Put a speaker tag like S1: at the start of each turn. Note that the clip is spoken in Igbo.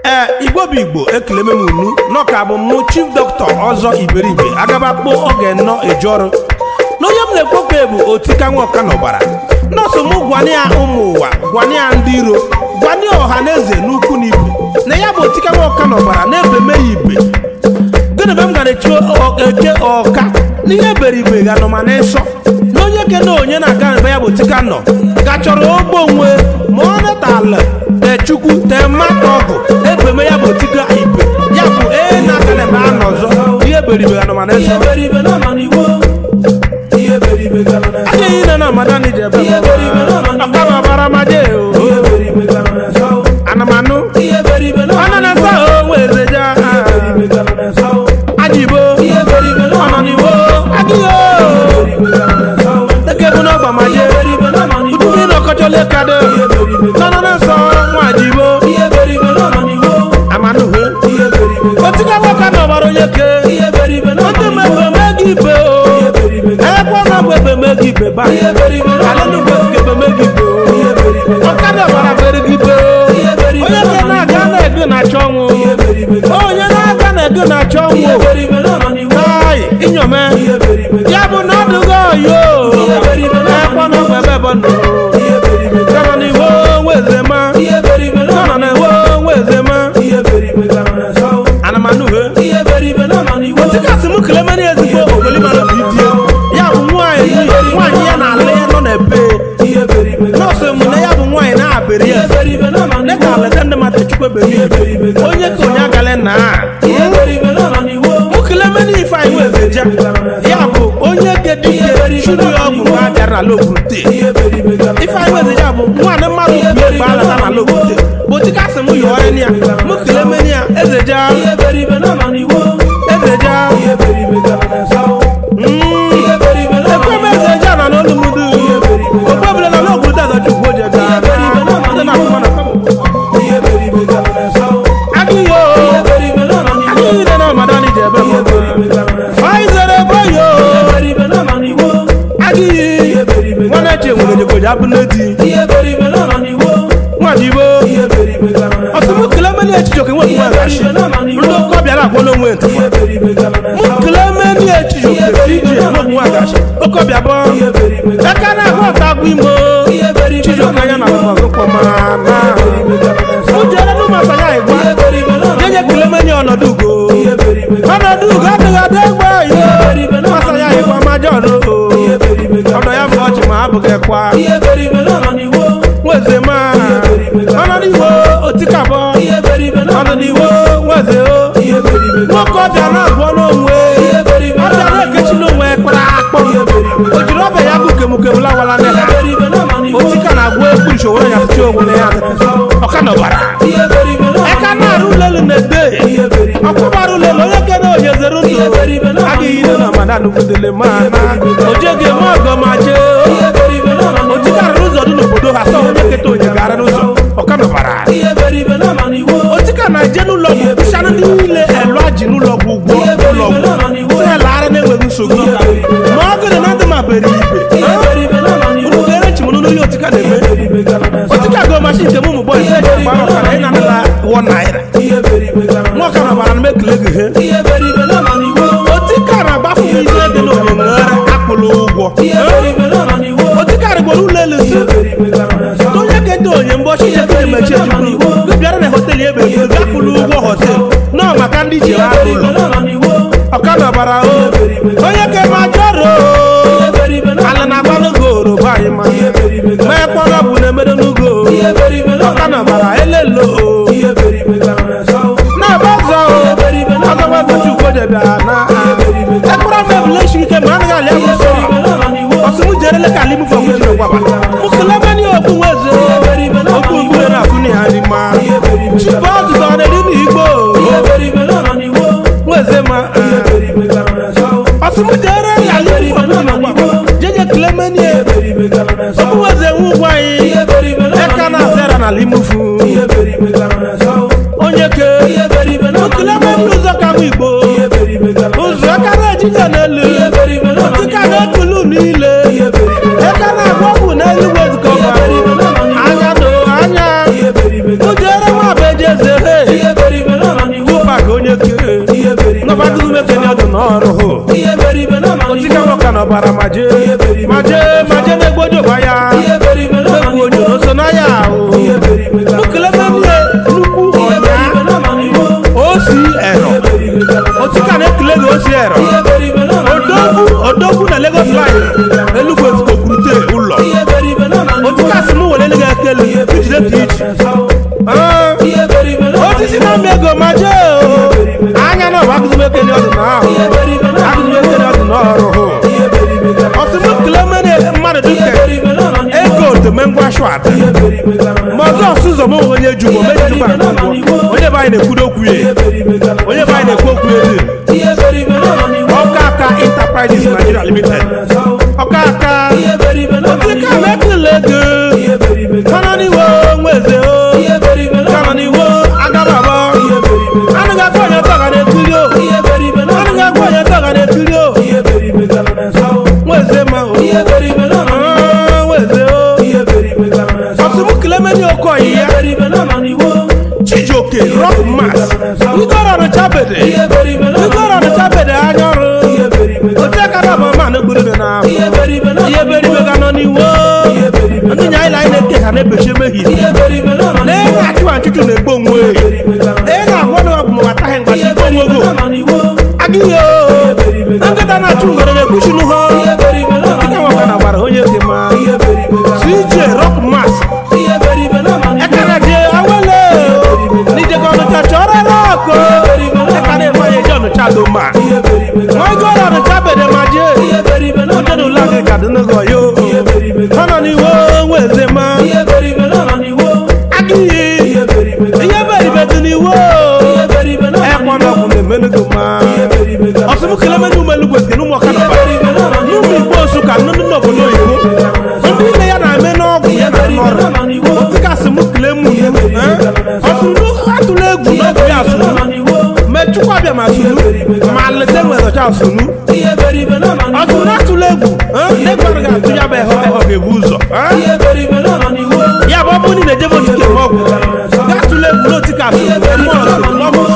S1: ee igbo bụ igbo ekele m unu n'ọka bụ mụ chief dọkịta ọzọ iberibe agabakpo oge nnọ eji ọrụ n'onye m na-ekwekwe bụ otika nwoka n'ọbara nọọsụ m gwana ya ụmụ ụwa gwana ya ndị iro gwana ya ọha na eze n'ukwu na ibe na ya bụ otika nwoka n'ọbara na-ebe me ya ibe gịnị be m gara echi eke ọka n'ihe beribe ga nọ ma n'ịsọ na onye ke na onye na-aga ebe ya bụ tika nọ gachọrọ ogbo onwe ma ọ natala te chukwu te mmadụ ọgụ ebeme ya bụ tika ibe ya bụ ee na-aka na ebe a nọ ọzọ ihe beribe ga nọ ma n'ịsọ adịghị na na amadan ji ebe ọka ma bara ma jee o anamanụ ọnọ na nsa o wereja ajibo ọnọniwo adịghị o eke bụ n'ọgba ma jee udubi na ọkọchọ lekado nọnọ na nsọ nwa ajibo amanụhe otiga nwoke na ọgbara onye ke ndị mmemme megi ibe o ekwe na bụ ebe megi ibe ba alụnugbe ebe megi ibe o ọkada ọgbara bere gị ibe o onye ke na-aga na-ego na-achọ ọnwụ onye na-aga na-ego na-achọ ọnwụ ai inyome ya bụ na ọdụgo oyo ekwe na bụ ebe bụ ndụ nọ n'ihu nwezema nọ n'ihu nwezema anamanuhe otikasị m kelemere ezigbo ogolimara bụ itie ya bụ nwaanyị nwaanyị ya na ala ya nọ na ebe nọọsụ m na ya bụ nwaanyị na-abịrị ya dịka aleta ndị mmadụ chukwu eberi onye ka onye agala na mụkelemere ife anyị wezeja ya bụ onye kedike chụrụ ya ọgwụ mgbe a bịara n'ala okwute ife anyị wezeja bụ nwaanyị mmadụ bi egbe alata n'ala okwute bụ otikasị m yọọ ya mụkelemere ya ezeja ezeja ekwebe ezeja na n'olumudu okpebere na n'obodo azachukwu oje bịa ndị na-afụma na adịghị o adịghị dị na ọmadani ji ebe faizere boyo adịghị nwana eche nwere jegoji abụ n'eti nwajibo ọsụmụ kilemeni echijoke nwe nwe gashi ndị oke ọbịara agwọ n'onwe ntụfa mụ kilemeni echijoke fiji nwe nwe gashi oke ọbịa bọ aka na agwa ọta agwụ imo chijoke anya na ọgụkpọ ma na ujere n'ụmụ asanya igwa yenye kilemeni ọnọdụ ugo ọnọdụ ugo adịghị adị egbe yo masanya igwa majọrụ ọdọ ya bụ ọchị ma abụghị kwa nweze ma ọnọdụ otikabọ ọnọdụ nweze o nwoke ọbịa na-agwọ n'onwe ọbịa na-ekechi n'onwe kpara akpọ o jiri ọbịa ya bụ kemukemu lawala n'ela otika na-agwọ ekwu ishowere ya fụchi onwe ya ọka nọbara eka na-arụ ulelu na-ede ọkwụbara ulelu onye kene onye zere ndụ adịghị ire na madan kwudele ma na ojege ma ọgọ ma jee otika rụrụ ụzọ dị n'obodo ha sọ onye keta onye gara n'ụzọ ọka nọbara otika na-eje n'ụlọ ọgwụ kwụsara ndị niile elu aji n'ụlọ ọgwụ ụgwọ ụlọ ọgwụ sị lara na-enweghị nsogbu ma ọ gịrị na ndị ma bere ibe unu ga-ere chimụnụ n'onye otika na-eme otika go mashin nke mụmụ bọyị sị eji gbara ọka na ị na-anala wọ naira nwa ọka na bara na mekele gị he otika na-agbafu m ise dị n'onye nwere akpụlụ ụgwọ otika rịgboro ụlọ elu si onye kete onye mbọchị chekere emechi ejikwu gị bịara na hotelu ebe eburu gị akwụlụ ụgwọ hotel nọọ maka ndị ji ha ụlọ ọkada bara o onye ka eme ajọrọ ala na-agba n'ogo oroba anyị ma mee kpọrọ bụ na-emere n'ugo ọkada bara elelo na-aba ọzọ ọgọgọchukwu jebịara na ekpọrọ mebụla echi ike ma anaghị alị abụsọ ọsụmụ jerele ka alimu fọwụ jiri gwaba mụkụlemeni okpu nweze okpu mgbure na afụ na ha n'ime chibụ ọzụzọ ọ na-eri n'igbo nweze ma ọsụmụ jere ya alimu fọwụ jiri gwaba jeje kilemeni okpu nweze nwe ụgwọ anyị eka na azera na alimufu onye ke mụkụlemeni ụzọ ka bụ igbo ụzọ aka na-ejije n'elu otika na-ekulu niile eka na-agba ọgwụ n'elu wezụkọba anya do anya ujere nwa bụ eji eze he n'ọrụ hụ otika nwoke n'ọbara maje maje maje na-egbojoba ya egwu onyo n'oso n'anya ahụ ukelebebie nnukwu ọnya osi ero otika na-ekele gị osi ero odogwu odogwu na lagos line enugwu ezikokwurute ụlọ otika si m were gị ekele ijide ka iji Ah, osisi na-amị ego maje o anya na ọbụ agụzimekele ọdịnahụ agụzimekele ọdịnọrụ hụ ọsịmụ kilemene mmadụ dịka ego otome ngwa shwata ma ọzọ ọsụzọ m onye ju mo meji jukwa onye be anyị na-ekwudo okwu ya onye be anyị na-ekwu okwu ya dị ọka aka enterprises nigeria limited ọka aka otika na-ekele ego kana n'iwo nweze o kana n'iwo agababa anaghị akwa onye tọga na-ekiri o anaghị akwa onye tọga na-ekiri o nweze ma o Ah, nweze o ọsịmụ kilemeni okoyi ya chijioke rock mass igoro ọnụchabede igoro ọnụchabede anya ọrụ otekara bụ ma na-egburu na ahụ ihe beribe ga nọ n'iwo ndị nya anyị anyị na-eke ha na-ebechi emehie lee na achụ achụchụ na-egbu onwe lee na agwọ na ọgwụ maka taghị mgbachi igbo onwe ogo agịghị o na nkịta na-achụ ngwere na-egbuchi n'ụhọ dịka nwaka na gbara onye dị mma cj rock mass ekara je awele n'ijego ọnụcha chọrọ rọkụ eka na-eme onye je ọnụcha do ma nwa igoro ọnụcha bede ma je ojedu ụlọ gị ka dị n'ogo yo ọ nọ n'iwo nweze ma agịghị ihe beribe dị n'iwo ekpọ n'ọgwụ na-emenugo ma ọsụmụ kilemeni umelugwe sike n'ụmụ ọka na n'ụmụ igbo nsụka nnụnụ n'obodo oyibo ndị nne ya na-eme n'ọgwụ ya na n'ọrụ otikasị m kilemu ọsụrụ atụla egwu n'ọgwụ ya asụrụ mechukwa bịa ma sụrụ ma lete nwere ọcha asụrụ ọsụrụ atụla egwu n'egwara ga atụ ya bụ ehe ọ ga-ebu ụzọ ya bụ ọ bụrụ na ejebe otike ma ọgwụ gatụla egwu n'otikasị mmụọ ọsụrụ n'ọgwụ